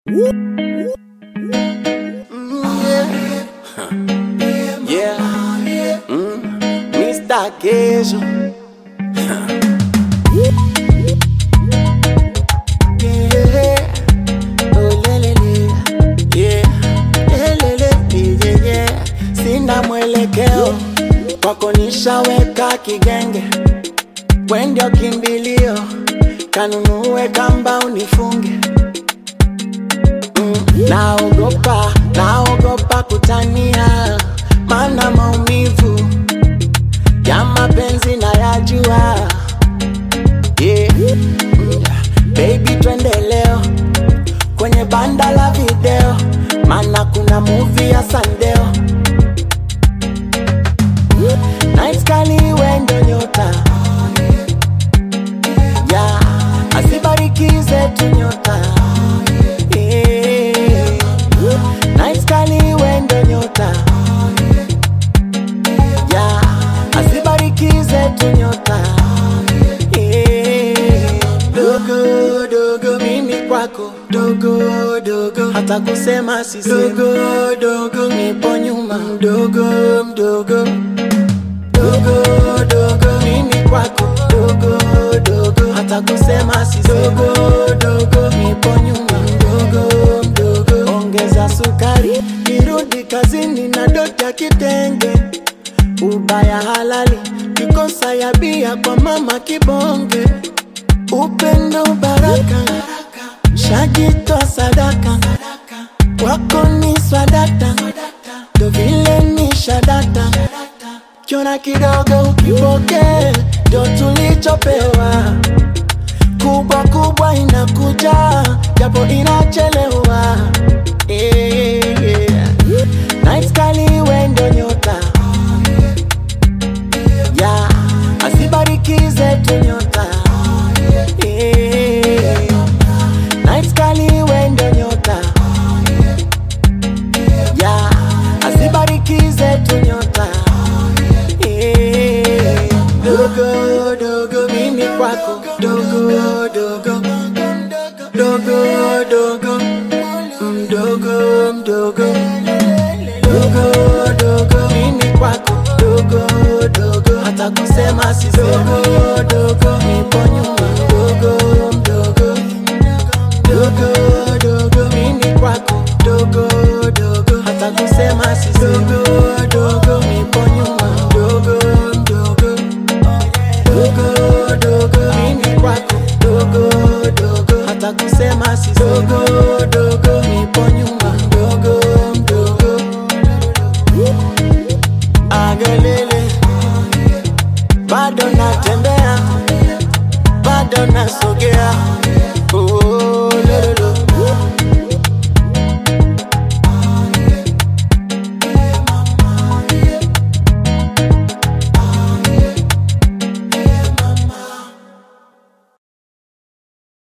Yeah. Mm. Mr. Queijo. Yeah. Oh, lelele. Yeah. Lelele. Yeah, yeah. Sina mwelekeo kwako nishaweka kigenge, we ndio kimbilio, kanunue kamba unifunge mm. Naogopa, naogopa kutania, mana maumivu ya mapenzi nayajua yeah. Mm. Baby twende leo kwenye banda la video, mana kuna movie ya Sandeo Night kali wendo nyota yeah. Asibarikize tu nyota yeah. Night kali wendo nyota yeah. Asibarikize tu nyota yeah. Dogo dogo mimi kwako dogo dogo hata kusema sisi dogo dogo nipo nyuma mdogo mdogo dogo dogo mimi kwako dogo dogo hata kusema si dogo dogo nipo nyuma mdogo mdogo ongeza sukari kirudi kazini na doti ya kitenge ubaya halali kikosa ya bia kwa mama kibonge upendo baraka shajitoa sadaka wako ni swadata ndo vile ni shadata kiona kidogo ukipoke ndo tulichopewa kubwa kubwa inakuja japo inachelewa yeah. Night kali wendo nyota yeah. asibarikize tu nyota yeah. Night kali wendo nyota yeah. asibarikize tu nyota yeah. dogo dogo mimi kwako dogo dogo dogo dogo mdogo mdogo dogo dogo mimi kwako dogo dogo hata kusema si dogo dogo nipo nyuma dogo mdogo dogo dogo mimi kwako dogo dogo hata kusema si dogo dogo nipo nyuma dogo mdogo dogo dogo mimi kwako dogo dogo hata kusema si dogo dogo nipo nyuma dogo mdogo agelele bado natembea bado nasogea